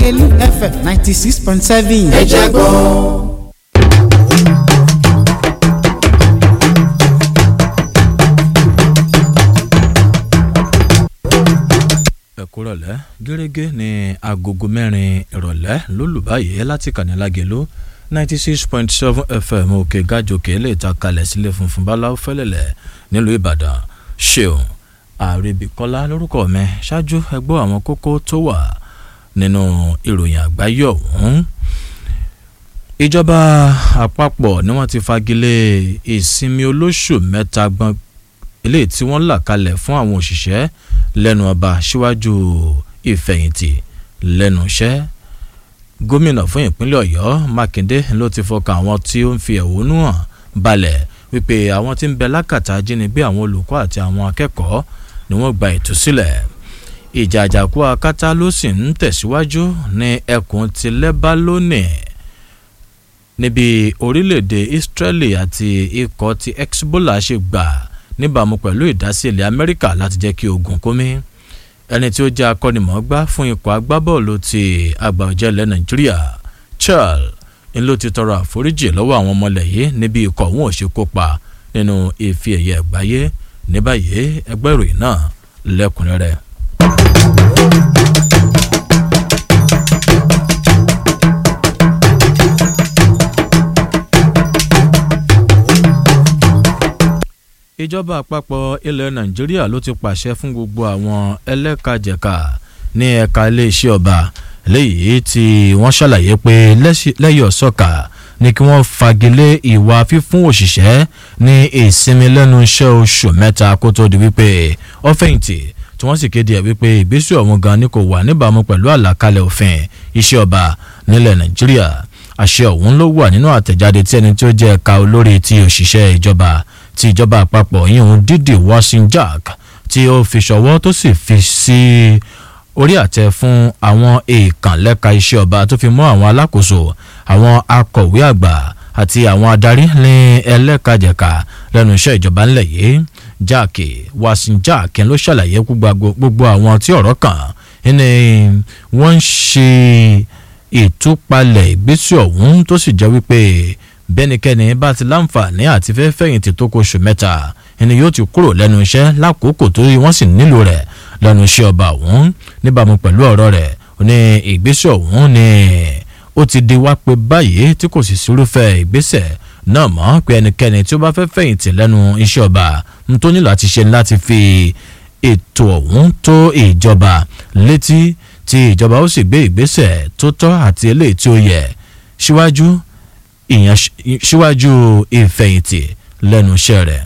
lágẹ̀lú fm ninety six point seven. ẹ jẹ́ gbọ́. ẹ̀kúrọ̀lẹ́ gẹ́gẹ́ ní agogo mẹ́rin ìrọ̀lẹ́ lólùbáyé láti kànílágẹ̀lú ninety six point seven fm òkè gàjòkè lè ta kalẹ̀ sílé funfun báláwo fẹ́lẹ̀lẹ̀ nílùú ìbàdàn ṣeun àrèbíkọ́lá lórúkọ mi ṣáájú ẹgbọ́ àwọn kókó tó wà nínú ìròyìn àgbáyé ọ̀hún ìjọba àpapọ̀ ni wọ́n ti fagilé ìsinmi olóṣù mẹ́ta gbọ́n eléyìí tí wọ́n là kalẹ̀ fún àwọn òṣìṣẹ́ lẹ́nu ọba síwájú ìfẹ̀yìntì lẹ́nu iṣẹ́ gómìnà fún ìpínlẹ̀ ọ̀yọ́ mákindé ló ti fọkàn àwọn tí ó ń fi ẹ̀hónú hàn balẹ̀ wípé àwọn tí ń bẹ lákàtà ajínigbé àwọn olùkọ́ àti àwọn akẹ́kọ̀ọ́ ni wọ́n gba ìtúsílẹ̀ ìjà àjàkú akátá ló sì ń tẹ̀síwájú ní ẹkùn ti lẹ́bálónì níbi orílẹ̀-èdè israeli àti ikọ̀ ti hezbollah ṣe gbà níbàámu pẹ̀lú ìdásí ilẹ̀ amẹ́ríkà láti jẹ́ kí ogun kómi ẹni tí ó jẹ́ akọ́nimọ̀ọ́gbá fún ikọ̀ agbábọ́ọ̀lù ti àgbà ọ̀jẹ̀ ilẹ̀ nàìjíríà charles ń ló ti tọrọ àforíjì lọ́wọ́ àwọn ọmọlẹ̀ yìí níbi ikọ̀ òun ò ṣe kópa nínú ife ẹ̀yẹ àgbáyé ní báyìí ẹgbẹ́ ìròyìn náà lẹ́kùnrẹ́rẹ́. ìjọba àpapọ̀ ilẹ̀ nàìjíríà ló ti pàṣẹ fún gbogbo àwọn ẹlẹ́kajẹ̀ka ní ẹ̀ka iléeṣẹ́ ọba léyìí tí wọ́n ṣàlàyé pé lẹ́yìn ọ̀sọ́ka ni kí wọ́n fagilé ìwà fífún òṣìṣẹ́ ní ìsinmi lẹ́nu iṣẹ́ oṣù mẹ́ta kó tó di wípé ó fẹ̀yìntì tí wọ́n sì kéde ẹ̀ wípé ìgbésẹ̀ ọ̀hún gan ni kò wà níbàámu pẹ̀lú àlàkalẹ̀ òfin iṣẹ́ ọba nílẹ̀ nàìjíríà àṣẹ ọ̀hún ló wà nínú àtẹ̀jáde tí ẹni tí ó jẹ́ ẹ̀ka olórí ti òṣìṣẹ́ ìjọba ti ìjọba àpapọ̀ yíyún dídì washing jack tí ó fi ṣọwọ́ tó sì fi sí orí àtẹ fún àwọn èèkàn lẹ́ka iṣẹ́ ọba tó fi mọ́ àwọn alákòóso àwọn akọ̀wé àgbà àti àwọn adarí ní ẹlẹ́kajẹ̀ka lẹ́nu iṣẹ́ ìjọba ńlẹ̀ yìí jack washing jack ló ṣàlàyé gbogbo àwọn tí ọ̀rọ̀ kàn ní wọ́n ń ṣe ìtúpalẹ̀ ìgbésẹ̀ ọ̀hún tó sì jẹ́ wípé bẹ́nikẹ́ni bá ti láǹfààní àti fẹ́ fẹ̀yìntì tó kó oṣù mẹ́ta ẹni yóò ti kúrò lẹ́nu iṣẹ́ lákòókò tó wọ́n sì nílò rẹ̀ lẹ́nu iṣẹ́ ọba ọ̀hún níbàámu pẹ̀lú ọ̀rọ̀ rẹ̀ ní ìgbésẹ̀ ọ̀hún ni ó ti di wá pé báyìí tí kò sì sírúfẹ́ ìgbésẹ̀ náà mọ́ pé ẹnikẹ́ni tí ó bá fẹ́ fẹ̀yìntì lẹ́nu iṣẹ́ ọba ń tó nílò àti ṣe láti fi ètò ọ̀hún tó ìjọba létí tí ìjọba ó sì gbé ìgbésẹ̀ tó tọ́ àti eléyìí tí ó yẹ síwájú ìyẹn síwájú ìfẹ̀yìntì lẹ́nu iṣẹ́ rẹ̀.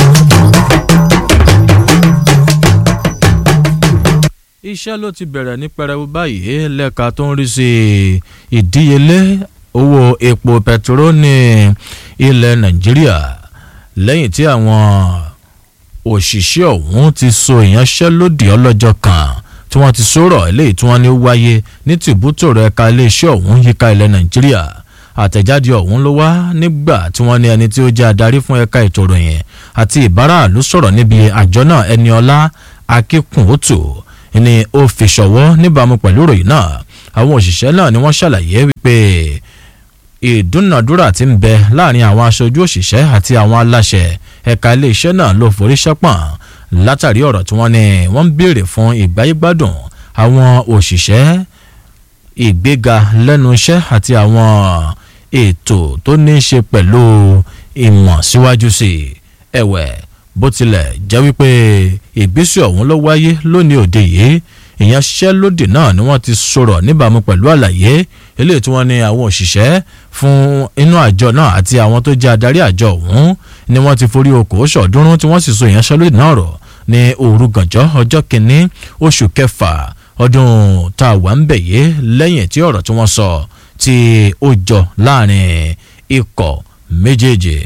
iṣẹ́ ló ti bẹ̀rẹ̀ ní pẹrẹwu báyìí lẹ́ka tó ń rí sí ìdíyelé owó epo pẹtiró ní ilẹ̀ nàìjíríà lẹ́yìn tí àwọn òṣìṣẹ́ ọ̀hún ti so ìyanṣẹ́lódì ọlọ́jọ́ kan tí wọ́n ti sọ̀rọ̀ eléyìí tí wọ́n ní wáyé ní tìbútòrò ẹ̀ka iléeṣẹ́ ọ̀hún yíká ilẹ̀ nàìjíríà àtẹ̀jáde ọ̀hún ló wá nígbà tí wọ́n ní ẹni tí ó jẹ́ adarí fún ẹ̀ka ètò ìròyìn àti ìbáraàlú sọ̀rọ̀ níbi àjọ náà ẹni ọlá akínkùnótò ni ó fi ṣọwọ́ níbàámu pẹ̀lú ìròyìn náà àwọn òṣìṣẹ́ náà ni wọ́n ṣàlàyé wípé ìdúnàdúrà ti ń bẹ láàrin àwọn aṣojú òṣìṣẹ́ àti àwọn aláṣẹ ẹ̀ka iléeṣẹ́ náà ló forí ṣẹ́pọ̀n látàrí ọ̀rọ̀ tí wọ́n ní wọ́n ń béèrè fún ìgbáyégbádùn àwọn òṣìṣẹ́ ìgbéga lẹ́nu iṣẹ́ àti àwọn ètò tó ní í ṣe pẹ̀lú ìmọ̀ síwájú sí i ẹ̀wẹ̀ bó tilẹ̀ jẹ́ wípé ìgbésẹ̀ ọ̀hún ló wáyé lónìí òde yìí ìyanṣẹ́lódì náà ni wọ́n ti sọ̀rọ̀ níbàámu pẹ̀lú àlàyé eléyìí tí wọ́n ní àwọn òṣìṣẹ́ fún inú àjọ náà àti àwọn tó jẹ́ adarí àjọ ọ̀hún ni wọ́n ti forí okòó ṣọ̀ọ́dúnrún tí wọ́n sì so ìyanṣẹ́lódì náà rọ̀ ní òru gànjọ́ ọjọ́ kìíní oṣù kẹfà ọdún tá a wà ń bẹ̀ yé lẹ́yìn tí ọ̀rọ̀ tí wọ́n sọ tí ó jọ láàrin ikọ̀ méjèèjì.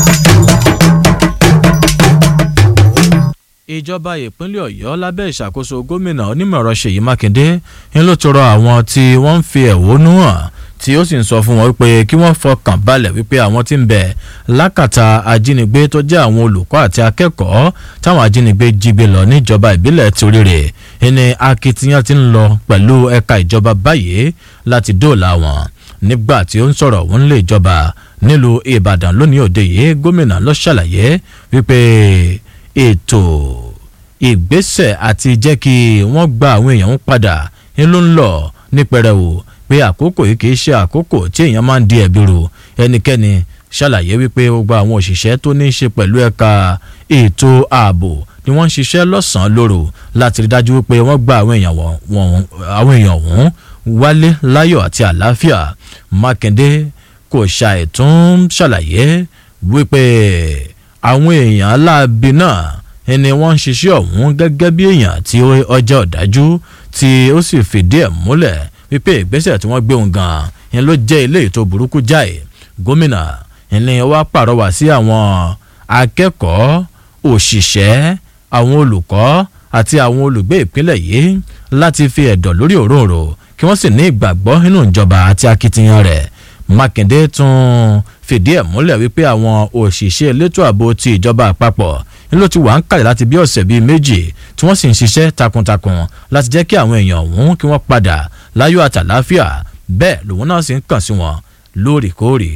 ìjọba ìpínlẹ̀ ọ̀yọ́ lábẹ́ ìṣàkóso gómìnà onímọ̀ọ́rọ̀ ṣèyí mákindé ń ló tọrọ àwọn tí wọ́n ń fi ẹ̀hónú hàn tí ó sì ń sọ fún wọn wípé kí wọ́n fọkàn balẹ̀ wípé àwọn tí ń bẹ lákàtà ajínigbé tó jẹ́ àwọn olùkọ́ àti akẹ́kọ̀ọ́ táwọn ajínigbé jí gbé lọ níjọba ìbílẹ̀ torí rẹ̀ ẹni akitiyan ti ń lọ pẹ̀lú ẹ̀ka ìjọba báyìí láti dóòlà wọn nígbà tí ó ń sọ̀rọ̀ òun lè jọba nílùú ìbàdàn lónìí òde yìí gómìnà ló ṣàlàyé wípé ètò ìgbésẹ̀ àti jẹ́ kí wọ́n gba àwọn èèyàn ń padà ń ló ń lọ ní pẹrẹwu pé àkókò yìí kì í ṣe àkókò tí èèyàn máa ń di ẹ̀bi rò ẹnikẹ́ni ṣàlàyé wípé gbogbo àwọn òṣìṣẹ́ tó ní í ṣe pẹ̀lú ẹ̀ka ètò ààbò ni wọ́n ń ṣiṣẹ́ lọ́sàn-án lóru láti rí dájú wípé wọ́n gba àwọn èèyàn wọ̀n wálé láyọ̀ àti àlàáfíà mákindé kò ṣàìtún ṣàlàyé wípé àwọn èèyàn aláàbí náà ẹni wọ́n ń ṣiṣẹ́ ọ̀hún gẹ́gẹ́ bí èèyàn tí ọjọ́ ọ̀dájú tí ó sì fìdí ẹ̀ múlẹ̀ wípé ìgbésẹ̀ tí wọ́n gbé òun gan-an yẹn ló jẹ́ ilé ètò burúkú jáì gómìnà ẹni wá pàrọwà sí àwọn akẹ́kọ̀ọ́ òṣìṣẹ́ àwọn olùkọ́ àti àwọn olùgbé ìpínlẹ̀ yìí láti fi ẹ̀dọ̀ lórí òróǹro kí wọ́n sì ní ìgbàgbọ́ nínú ìjọba àti akitiyan rẹ̀ mákindé tún fìdí ẹ̀ múlẹ̀ wípé àwọn òṣìṣẹ́ elétò ààbò ti ìjọba àpapọ̀ ní ló ti wà ń kàlẹ̀ láti bí ọ̀sẹ̀ bíi méjì tí wọ́n sì ń ṣiṣẹ́ takuntakun láti jẹ́ kí àwọn èèyàn ọ̀hún kí wọ́n padà láyọ̀ àtàláfíà bẹ́ẹ̀ lòun náà sì ń kàn sí wọn lóòrèkóòrè.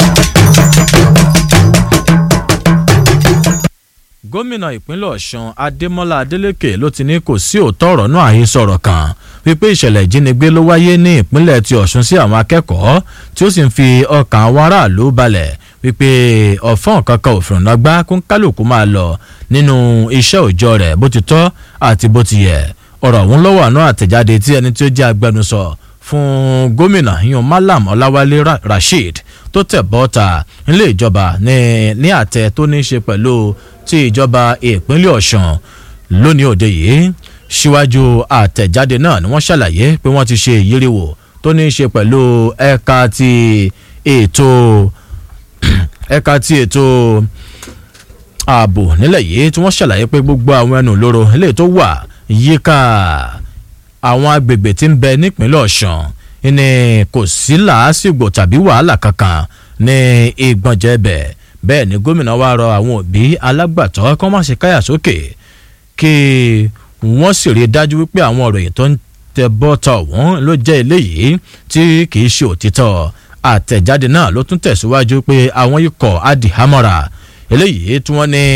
gómìnà ìpínlẹ̀ ọ̀sùn adémọ́lá adélèké ló ti ní kò sí òótọ́ ọ̀rọ̀ náà àhesọ̀rọ̀ kan wípé ìṣẹ̀lẹ̀ ìjínigbé ló wáyé ní ìpínlẹ̀ ti ọ̀sùn sí àwọn akẹ́kọ̀ọ́ tí ó sì ń fi ọkàn àwọn aráàlú balẹ̀ wípé ọ̀fọ́n kankan òfin ọ̀nà gbá kó kálukú máa lọ nínú iṣẹ́ òòjọ́ rẹ̀ bó ti tọ́ àti bó ti yẹ ọ̀rọ̀ ọ̀hún lọ́wọ́ àná àtẹ̀jáde tí ẹni tí ó jẹ́ agbẹnusọ fún gómìnà yan malam ọláwálé rasheed tó tẹ̀ bọ́ta nílé ìjọba ní àtẹ tó ní í ṣe pẹ̀lú ti ìjọba ìpínlẹ̀ ọ̀sùn lónìí òde yìí síwájú àtẹ̀jáde náà ni wọ́n ṣàlàyé pé wọ́n ti ṣe ìyíríwò tó ní í ṣe pẹ̀lú ẹ̀ka ti ètò ẹ̀ka ti ètò ààbò nílẹ̀ yìí tí wọ́n ṣàlàyé pé gbogbo àwọn ẹnu lóró eléyìí tó wà yíká àwọn agbègbè tí ń bẹ nípínlẹ̀ ọ̀sùn ni kò sí làásìgbò tàbí wàhálà kankan ní ìgbọ̀njẹ́ bẹ̀ bẹ́ẹ̀ ni gómìnà wa rọ àwọn òbí alágbàtọ́ kí wọ́n má ṣe káyà sókè kí wọ́n sì rí i dájú wípé àwọn òròyìn tó ń tẹ bọ́tọ̀ ọ̀hún ló jẹ́ eléyìí tí kì í ṣe òtítọ́ àtẹ̀jáde náà ló tún tẹ̀síwájú pé àwọn ikọ̀ adìhámọ́ra eléyìí tí wọ́n ní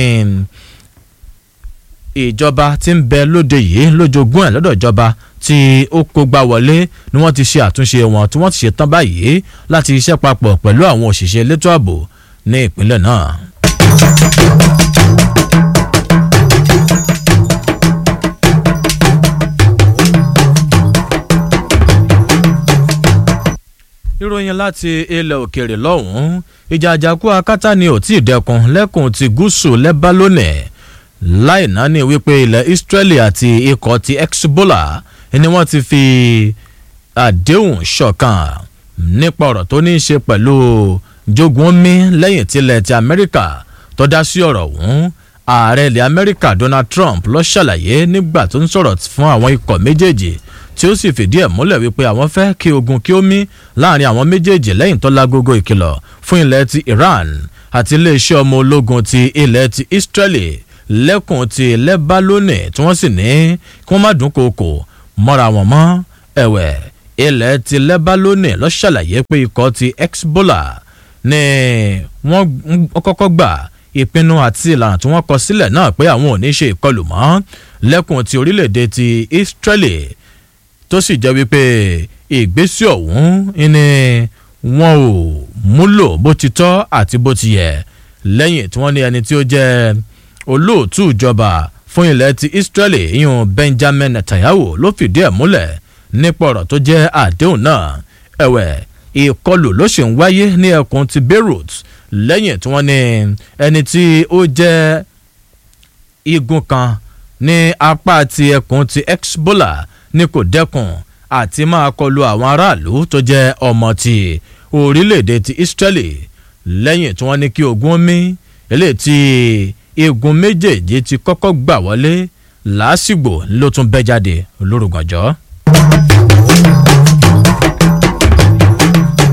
ìjọba tí ń bẹ lóde yìí lójoogun ẹ̀ lọ́dọ̀ ìjọba tí ó kógbá wọlé ni wọ́n ti ṣe àtúnṣe wọn tí wọ́n ti ṣe tán báyìí láti iṣẹ́ papọ̀ pẹ̀lú àwọn òṣìṣẹ́ elétò ààbò ní ìpínlẹ̀ náà. ìròyìn láti ilẹ̀ òkèèrè lọ́hùn-ún ìjà àjàkú akátá ni ò tí ì dẹkun lẹ́kùn ti gúúsù lẹ́bálónì láì náání wípé ilẹ̀ israeli àti ikọ̀ ti hezbollah ni wọ́n ti fi àdéhùn ṣọ̀kan nípa ọ̀rọ̀ tó ní í ṣe pẹ̀lú jogun omi lẹ́yìn tilẹ̀ ti amẹ́ríkà tó dá sí ọ̀rọ̀ ọ̀hún ààrẹ ilẹ̀ amẹ́ríkà donald trump ló ṣàlàyé nígbà tó ń sọ̀rọ̀ fún àwọn ikọ̀ méjèèjì tí ó sì fìdí ẹ̀ múlẹ̀ wípé àwọn fẹ́ kí ogun kí ó mí láàrin àwọn méjèèjì lẹ́yìn tó lágogo ìkìlọ̀ fún ilẹ̀ ti iran àti iléeṣẹ́ ọmọ ológun ti ilẹ̀ ti israeli lẹ́kùn ti lẹ́bálónì tí wọ́n sì ní kí wọ́n má dún kòkò mọ́ra wọn mọ́ ẹ̀wẹ̀ ilẹ̀ ti lẹ́bálónì ló ṣàlàyé pé ikọ̀ ti hezbollah ni wọ́n kọ́kọ́ gbà ìpinnu àti ìlànà tí wọ́n kọ sílẹ̀ náà pé àwọn ò ní ṣe ìkọlù mọ́ lẹ́kùn ti orílẹ̀-èdè ti israeli tó sì jẹ́ wípé ìgbésẹ̀ ọ̀hún ni wọn ò múlò bó ti tọ́ àti bó ti yẹ lẹ́yìn tí wọ́n ní ẹni tí ó jẹ́ olóòtú ìjọba fún ilẹ̀ ti israeli ìyún benjamin netanyahu ló fìdí ẹ̀ múlẹ̀ nípa ọ̀rọ̀ tó jẹ́ àdéhùn náà ẹ̀wẹ̀ ìkọlù ló sì ń wáyé ní ẹkùn ti beirut lẹ́yìn tí wọ́n ní ẹni tí ó jẹ́ igun kan ní apá ti ẹkùn ti hezbollah ní kò dẹ́kun àti máa kọlu àwọn aráàlú tó jẹ́ ọmọ ti orílẹ̀-èdè ti israeli lẹ́yìn tí wọ́n ní kí ogun omi eléyìí tí igun méjèèjì ti kọ́kọ́ gbà wọlé làásìgbò ló tún bẹ́ jáde lórúkànjọ́.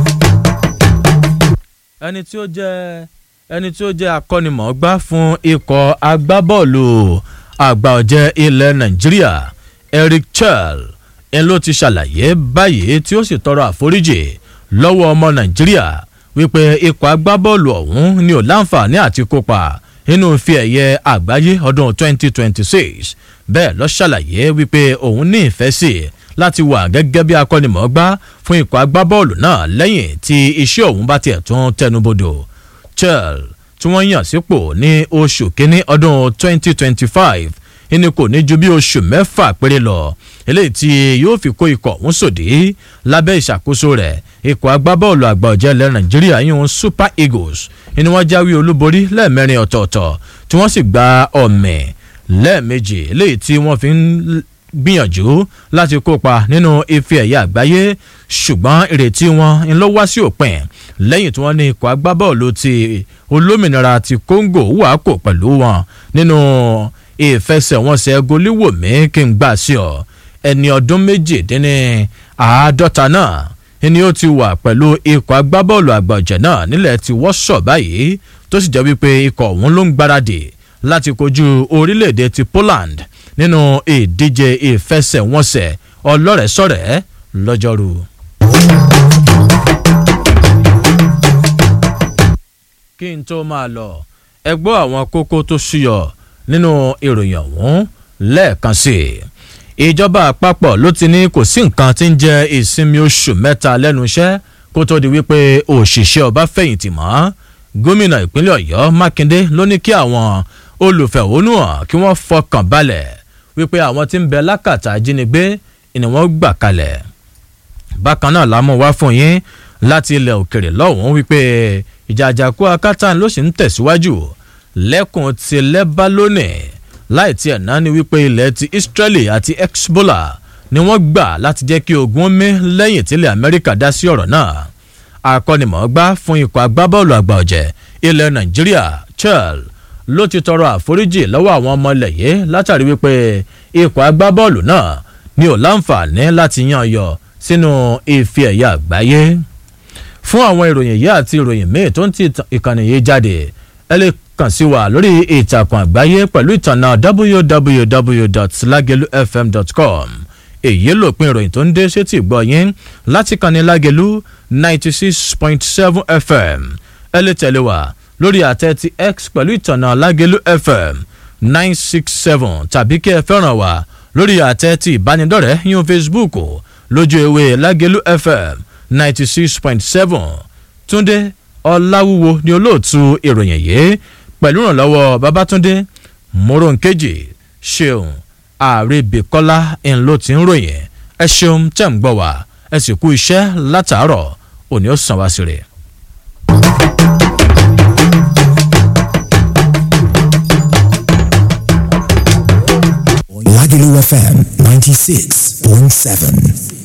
ẹni tí ó jẹ́ ẹni tí ó jẹ́ akọ́nimọ̀ọ́gbá fún ikọ̀ agbábọ́ọ̀lù àgbà ọ̀jẹ̀ ilẹ̀ nàìjíríà eric chel ń ló ti ṣàlàyé báyìí tí ó sì tọrọ àforíjì lọ́wọ́ ọmọ nàìjíríà wípé ikọ̀ agbábọ́ọ̀lù ọ̀hún ni ò láǹfààní àti kópa nínú fi ẹ̀yẹ àgbáyé ọdún 2026 bẹ́ẹ̀ lọ ṣàlàyé wípé òun ní ìfẹ́ sí i láti wà gẹ́gẹ́ bí akọ́nimọ̀ọ́gbá fún ikọ̀ agbábọ́ọ̀lù náà lẹ́yìn tí iṣẹ́ òun bá tiẹ̀ tún tẹnubodò chel tí wọ́n yàn sípò ní oṣù kínní ọdún 2025 ìní kò ní ju bí oṣù mẹ́fà péré lọ eléyìí tí yóò fi kó ikọ̀ ọ̀hún sòdí lábẹ́ ìṣàkóso rẹ̀ ikọ̀ agbábọ́ọ̀lù àgbà ọ̀jẹ̀ ilẹ̀ nàìjíríà yíyún super eagles ni wọ́n jáwé olúborí lẹ́ẹ̀mẹrin ọ̀tọ̀ọ̀tọ̀ tí wọ́n sì gba ọ̀mẹ̀ lẹ́ẹ̀mejì eléyìí tí wọ́n fi ń gbìyànjú láti kópa nínú ife ẹ̀yà àgbáyé ṣùgbọ́n ìrètí wọn ń lọ wá sí òpin lẹ́yìn tí wọ́n ní ikọ̀ agbábọ́ọ̀lù ti olómìnira ti congo wà kò pẹ̀lú wọn nínú ìfẹsẹ̀wọnsẹ̀ goliwomi kí n gbà sí ọ ẹni ọdún méjìdínní àádọ́ta náà ni ó ti wà pẹ̀lú ikọ̀ agbábọ́ọ̀lù àgbàjẹ́ náà nílẹ̀ tí wọ́n sọ̀ báyìí tó sì jẹ́ wípé ikọ̀ ọ̀hún ló ń gbáradì láti kojú orílẹ̀-èdè ti poland nínú ìdíje ìfẹsẹ̀wọnsẹ̀ ọlọ́rẹ̀ẹ́sọ̀rẹ́ lọ́jọ́rú. kí n tó máa lọ ẹ gbọ́ àwọn kókó tó ṣúyọ nínú ìròyìn ọ̀hún lẹ́ẹ̀kan sí i ìjọba àpapọ̀ ló ti ní kò sí nǹkan tí ń jẹ́ ìsinmi oṣù mẹ́ta lẹ́nu iṣẹ́ kó tó di wípé òṣìṣẹ́ ọba fẹ̀yìntì mọ́ gómìnà ìpínlẹ̀ ọ̀yọ́ mákindé ló ní kí àwọn olùfẹ̀hónúhàn kí wọ́n fọkàn balẹ̀ wípé àwọn tí ń bẹ lákàtà ajínigbé ni wọ́n gbà kalẹ̀ bákan náà lámú wá fún yín láti ilẹ̀ òkèrè lọ́hùn-ún wípé ìjà àjàkú akátá ló sì ń tẹ̀síwájú lẹ́kùn ti lẹ́bálónì láì tiẹ̀ náà ni wípé ilẹ̀ ti israeli àti hezbollah ni wọ́n gbà láti jẹ́ kí ogun mí lẹ́yìn tílẹ̀ amẹ́ríkà dá sí ọ̀rọ̀ náà akọ́nimọ̀ọ́gbá fún ikọ̀ agbábọ́ọ̀lù àgbà ọ̀jẹ̀ ilẹ̀ nàìjíríà chel ló ti tọrọ àforíjì lọ́wọ́ àwọn ọmọ ilẹ̀ yìí látàrí wípé ikọ̀ agbábọ́ọ̀lù náà ni ò láǹfààní láti yan yọ sínú ife ẹ̀yà àgbáyé fún àwọn ìròyìn yìí àti ìròyìn míì tó ń ti ìkànnì yìí jáde ẹ lè kàn sí wa lórí ìtàkùn àgbáyé pẹ̀lú ìtànà www.lagelufm.com èyí lòpin ìròyìn tó ń dé sétí ìgbọ́ yín láti kànnì lágelu ninety six point seven fm ẹ lè tẹ̀lé wa lórí àtẹ ti x pẹ̀lú ìtànà lágelu fm nine six seven tàbí kí ẹ fẹ́ràn wa lórí àtẹ ti ìbánidọ́rẹ̀ẹ́ yín facebook lójú ewé lágelu fm ninety six point seven túndé ọláwúwo ni olóòtú ìròyìn yìí pẹ̀lú ìrànlọ́wọ́ babatunde moronkeji ṣeun àrèbèkọ́lá ń ló ti ń ròyìn ẹ ṣeun tẹ̀ ń gbọ́ wá ẹ sì kú iṣẹ́ látàárọ̀ òní ó sàn wá sí rẹ̀. Lagelu FM 96.7.